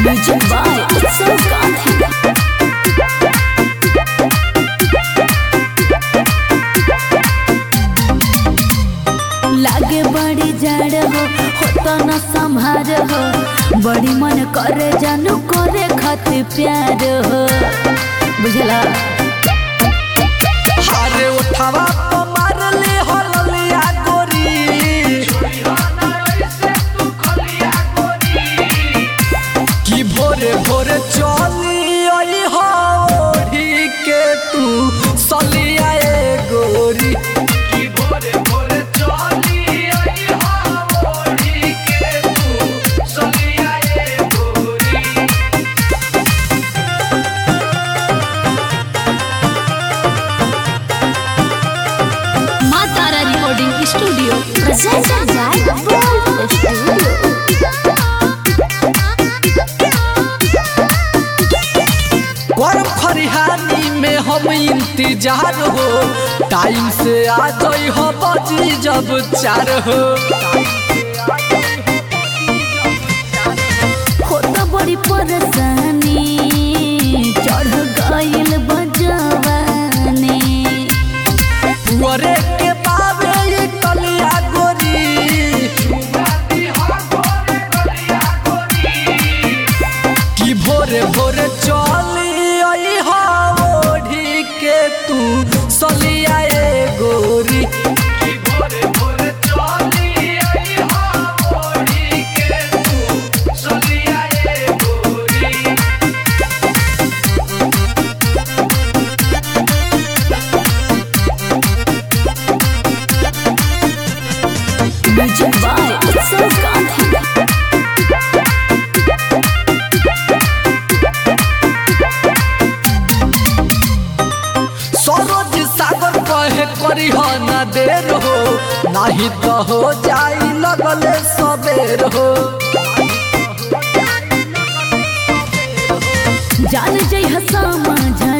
Music by Utsav Gandhi. लागे बड़ी जड़ हो होता न संभार हो बड़ी मन करे जानू करे खातिर प्यार हो बुझला हारे उठावा तो मारले हो ललिया गोरी कि भोरे भोरे चली आई हो ओढ़ी के तू सलिया ए गोरी कि भोरे भोरे चली आई हो ओढ़ी के तू सलिया ए गोरी Maa Tara recording studio presented by Bold Studio. गरम खरिहानी में हम इंतजार हो टाइम से आ जाई हो बजी जब चार हो होता बड़ी परेशानी चढ़ गइल बजवानी पुअरे के बाबे ये कलिया गोरी कि भोरे भोरे चली आई हो ओढ़ी के तू सलिया ए गोरी कि भोरे भोरे चली आई हो ओढ़ी के तू सलिया ए गोरी Music by Utsav Gandhi. Saroj सागर कहे करी हो न देर हो नहीं तो हो जाई लगले सबेर हो जान जई हसा माझा